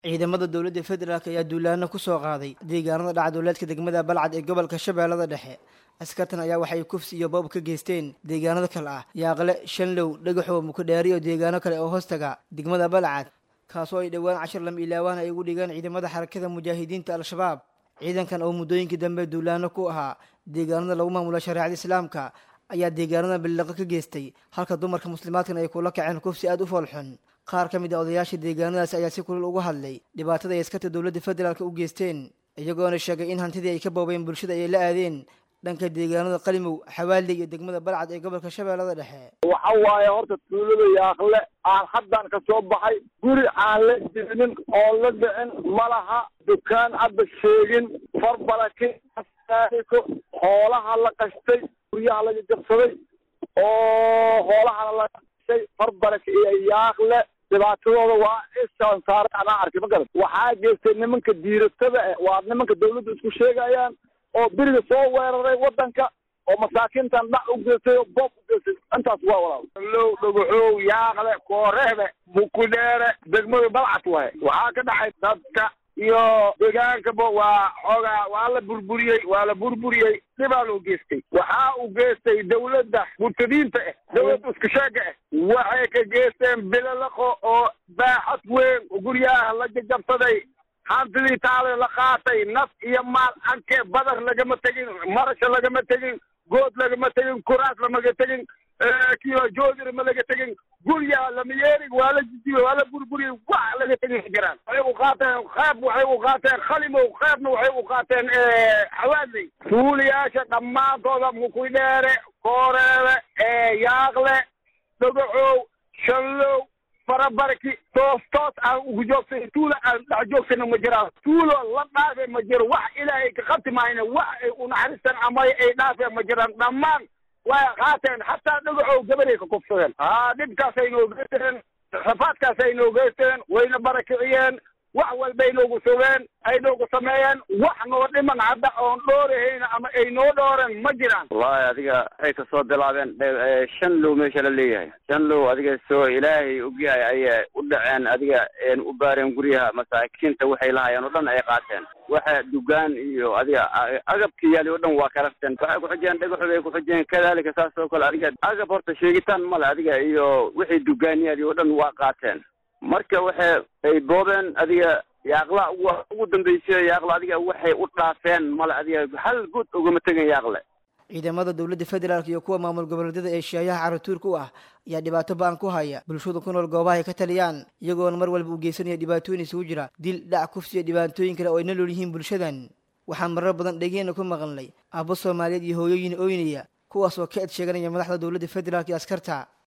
ciidamada dowladda federaalk ayaa duulaano ku soo qaaday deegaanada dhacdooleedka degmada balcad ee gobolka shabeellada dhexe askartan ayaa waxay kufsi iyo boob ka geysteen deegaanada kale ah yaaqle shanlow dhagaxow mukadheeri iyo deegaano kale oo hoostaga degmada balcad kaasoo ay dhowaan cashar lam ilaawaan ay ugu dhigaan ciidamada xarakada mujaahidiinta al-shabaab ciidankan oo muddooyinkii dambe duulaano ku ahaa deegaanada lagu maamula shareecada islaamka ayaa deegaanada billiqo ka geystay halka dumarka muslimaadkan ay kula kaceen kufsi aada u foolxun qaar ka mid a odayaasha deegaanadaasi ayaa si kulul uga hadlay dhibaatada ay askarta dowladda federaalk u geysteen iyagoona sheegay in hantidii ay ka boobeen bulshada ay la aadeen dhanka deegaanada qalimow xawaaley iyo degmada balcad ee gobolka shabeellada dhexe waxa waaye horta tuulada yaaqle aan haddan ka soo baxay guri aan la jibinin oo la dhicin ma laha dukaan hadda sheegin farbalaki ko hoolaha la qashtay guryaha laga jabsaday oo hoolahana la qashtay farbalaki iyo yaaqle dhibaatadooda waa isaan saare anaa arkay ma garan waxaa geystay nimanka diiratada eh waa nimanka dawladda isku sheegayaan oo beriga soo weeraray waddanka oo masaakiintan dhac u geystay oo boob u geystay intaas waa walaal low dhagaxow yaaqle kooreebe mukudheere degmada balcad waay waxaa ka dhacay dadka iyo deegaankaba waa xoogaa waa la burburiyey waa la burburiyey dhibaa loo geystay waxaa uu geystay dawladda murtadiinta ah dawladda iskasheega ah waxay ka geysteen bilalaqo oo baaxad weyn guryaha la jajabsaday hantidii taale la qaatay naf iyo maal anke badar lagama tegin marasha lagama tegin good lagama tegin kuraas lamaga tegin kiyo joodira ma laga tegin guryaha lama yeerig waa la jijiye waa la burburiyey wax laga tegin jiraan waxay u qaateen qeyb waxay u qaateen khalimow qeybna waxay u qaateen xawaadley tuuliyaasha dhammaantooda mukidheere kooreebe yaaqle dhagaxow shanlow farabarki toos toos aan ugu joogsan tuula aan dhex joogsana ma jiraan tuulo la dhaafe ma jiro wax ilaahay ka qabti maayna wax ay unaxariistaan ama ay dhaafeen ma jiraan dhammaan way qaateen hataa dhagaxow gabaday ka kufsadeen haa dhibkaasay noo geysteen rafaadkaasay noo geysteen wayna barakiciyeen wax walbay noogu sugeen ay noogu sameeyeen wax noo dhiman hadda oon dhoorahayna ama ay noo dhooren ma jiraan wallahi adiga waxay kasoo bilaabeen shan low meesha la leeyahay shan low adiga soo ilaahay ogyahay ayay u dhaceen adiga u baareen guryaha masaakiinta waxay lahayeen oo dhan ay qaateen waxa dugaan iyo adiga agabka yaali oo dhan waa karafteen waxay kuxujeen dhagaxood ay kuxujeen kadalika saas oo kale adiga agab horta sheegitaan male adiga iyo wixii dugaan yaali oo dhan waa qaateen marka waxay ay boobeen adiga yaaqla ugu dambeysay yaaqla adiga waxay u dhaafeen male adiga hal good ugama tegan yaaqle ciidamada dowladda federaalk iyo kuwa maamul goboleedyada ee shaayaha caratuurka u ah ayaa dhibaato ba-an ku haya bulshada ku nool goobaha ay ka taliyaan iyagoona mar walba u geysanaya dhibaatooyin isugu jira dil dhac kufsi iyo dhibaatooyin kale oo ay nolol yihiin bulshadan waxaan marar badan dhegeena ku maqalnay aabbo soomaaliyeed iyo hooyooyin ooynaya kuwaas oo ka ed sheeganaya madaxda dowladda federaalk iyo askarta